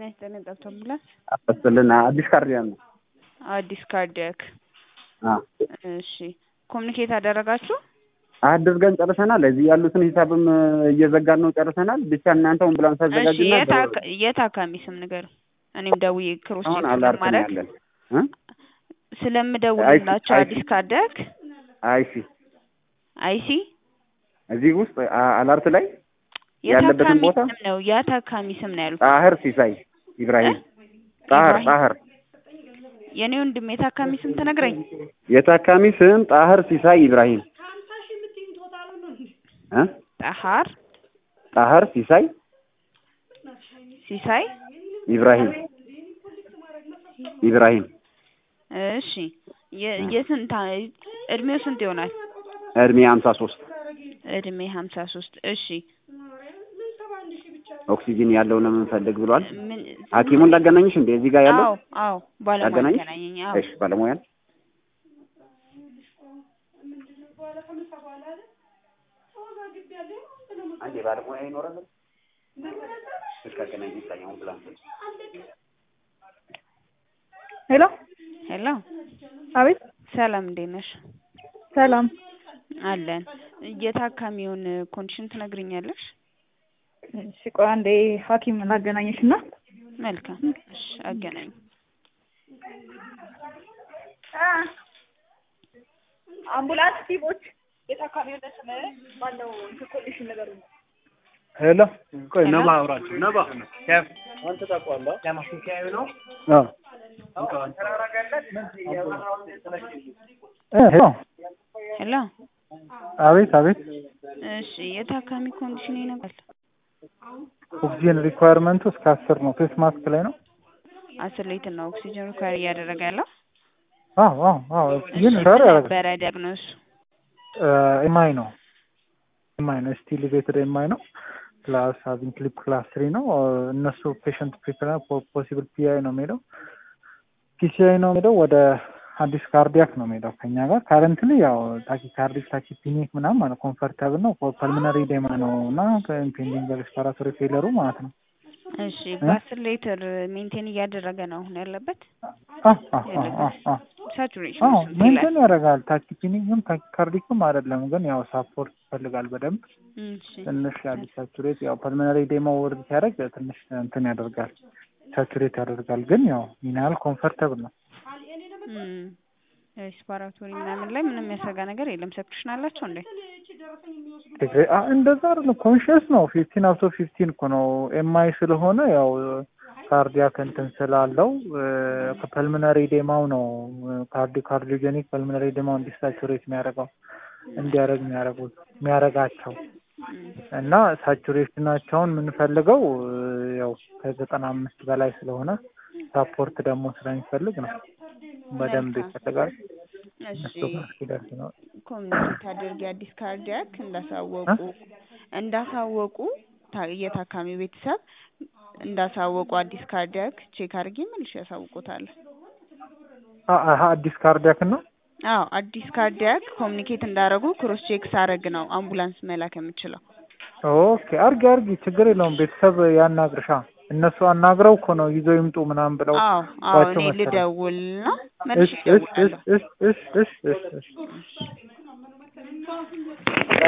ይስጥልን ጠብቶ አምቡላንስ አፈስልን አዲስ ካርዲያን ነው። አዲስ ካርዲያክ አ እሺ ኮሚኒኬት አደረጋችሁ አድርገን ጨርሰናል። እዚህ ያሉትን ሂሳብም እየዘጋን ነው ጨርሰናል። ብቻ እናንተ አምቡላንስ እሺ አዘጋጅና የት አካ- የት አካሚ ስም ንገሩ እኔም ደውዬ ክሮስ አሁን ቼክ አላርት ነው ስለማድረግ ያለን እ ስለምደውልላቸው አይሲ- አዲስ ካርዲያክ አይሲ አይሲ እዚህ ውስጥ አ- አላርት ላይ ያለበትን የታካሚ ቦታ ስም ነው የታካሚ ስም ነው ያሉት ጣህር ሲሳይ ኢብራሂም ጣህር ኢብራሂም። ጣህር የኔ ወንድም የታካሚ ስም ትነግረኝ የታካሚ ስም ጣህር ሲሳይ ኢብራሂም እ ጣሃር ጣህር ሲሳይ ሲሳይ ኢብራሂም ኢብራሂም እሺ የ- የስንት አ- እድሜው ስንት ይሆናል እድሜ ሀምሳ ሶስት እድሜ ሀምሳ ሶስት እሺ ኦክሲጂን ያለው ነው የምንፈልግ ብሏል። ምን ሐኪሙን ላገናኝሽ እንዴ እዚህ ጋር ያለው አዎ አዎ ባለሙያ ላገናኝሽ? ገናኘኝ አዎ እሺ ባለሙያን አንዴ ባለሙያ ይኖራል። እሺ አገናኝ ይታየው አምቡላንስ ሄሎ ሄሎ አቤት ሰላም እንዴት ነሽ ሰላም አለን የታካሚውን ኮንዲሽን ትነግሪኛለሽ እሺ ቆይ አንዴ ሀኪም ላገናኘሽ እና መልካም እሺ አገናኝ አምቡላንስ ቲሞች የታካሚውን ስም ማነው ኮንዲሽን ነገሩ ሄሎ ቆይ ሄሎ? ነባ አውራቸው ነባ ከፍ አንተ ታውቀዋለህ ለማስኪያዩ ነው ሄሎ ሄሎ አቤት አቤት እሺ የታካሚ ኮንዲሽን ይነግራል ኦክሲጅን ሪኳየርመንቱ እስከ አስር ነው ፌስ ማስክ ላይ ነው አስር ሊትር ነው ኦክሲጅን ሪኳየር እያደረገ ያለው አዎ አዎ አዎ ኦክሲጅን እሺ ሪኳየር ምን ያደርጋል ነበረ ዲያግኖስ ኤምአይ ነው ኤምአይ ነው ስቲል ሊቬትድ ኤምአይ ነው ፕላስ ሀቪንግ ክሊፕ ክላስ ትሪ ነው እነሱ ፔሽንት ፕሪፈር ፖሲብል ፒአይ ነው የሚሄደው ፒሲአይ ነው የሚሄደው ወደ አዲስ ካርዲያክ ነው የሚሄደው ከኛ ጋር ካረንትሊ ያው ታኪካርዲክ ታኪፒኒክ ምናምን ማለት ኮምፈርታብል ነው ፐልሚናሪ ዴማ ነው እና ኢምፔንዲንግ ሬስፓራቶሪ ፌለሩ ማለት ነው እሺ በአስር ሊትር ሜንቴን እያደረገ ነው አሁን ያለበት ሳቹሬሽን አዎ ስንት ይላል ሜንቴን ያደርጋል ታኪፒኒክም ታኪካርዲክም አይደለም ግን ያው ሳፖርት ይፈልጋል በደንብ እሺ ትንሽ ያሉ ሳቹሬት ያው ፐልመናሪ ዴሞ ወርድ ሲያደርግ ትንሽ እንትን ያደርጋል ሳቹሬት ያደርጋል ግን ያው ምን ያህል ኮምፈርተብል ነው እም፣ ሬስፓራቶሪ ምናምን ላይ ምንም የሚያሰጋ ነገር የለም ሰክሽን አላቸው እንዴ ዲግሪ- አ- እንደዛ አይደለም ኮንሽስ ነው ፊፍቲን አውቶ ፊፍቲን እኮ ነው ኤምአይ ስለሆነ ያው ካርዲያክ እንትን ስላለው ፐልሚናሪ ዴማው ነው ካርዲ ካርዲዮጀኒክ ፐልሚናሪ ዴማው እንዲሳቹሬት የሚያደርገው እንዲያደርግ የሚያደርጉት የሚያደርጋቸው እና ሳቹሬሽናቸውን የምንፈልገው ያው ከዘጠና አምስት በላይ ስለሆነ ሳፖርት ደግሞ ስለሚፈልግ ነው በደንብ መልካም። ይፈልጋል እሺ እሱ ጋር እስኪደርስ ነው ኮሚኒኬት አድርጊ አዲስ ካርዲያክ እንዳሳወቁ እንዳሳወቁ ታ- የታካሚው ቤተሰብ እንዳሳወቁ አዲስ ካርዲያክ ቼክ አድርጊ መልሽ ያሳውቁታል አ- አሀ አዲስ ካርዲያክ ነው አዎ አዲስ ካርዲያክ ኮሚኒኬት እንዳደረጉ ክሮስ ቼክ ሳረግ ነው አምቡላንስ መላክ የምችለው ኦኬ አርጊ አርጊ ችግር የለውም ቤተሰብ ያናግርሻ እነሱ አናግረው እኮ ነው ይዘው ይምጡ ምናምን ብለው አዎ አዎ ዋቸው እኔ መሰለኝ። ልደውልና መልሽ እሺ እሺ እደውላለሁ እሺ እሺ እሺ እሺ እሺ